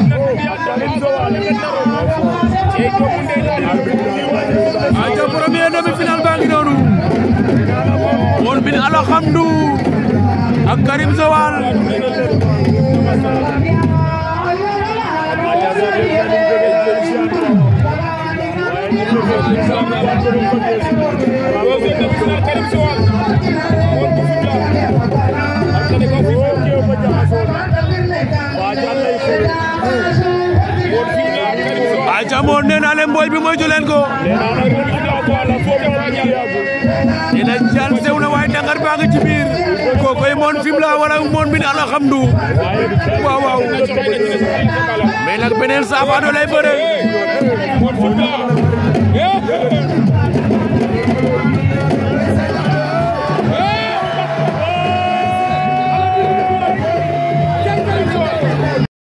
aca premier demi-finale baa ngi noonu Mon Mbine Alhamdu ak Karim Joal aca Mon nee naa leen mbooy bi moytu leen ko dina jal sew na waaye dangar baa ngi ci biir kookoy Mon Fimela wala Mon Mbine Alhamdu waaw waaw mais nag beneen saafaano lay bëre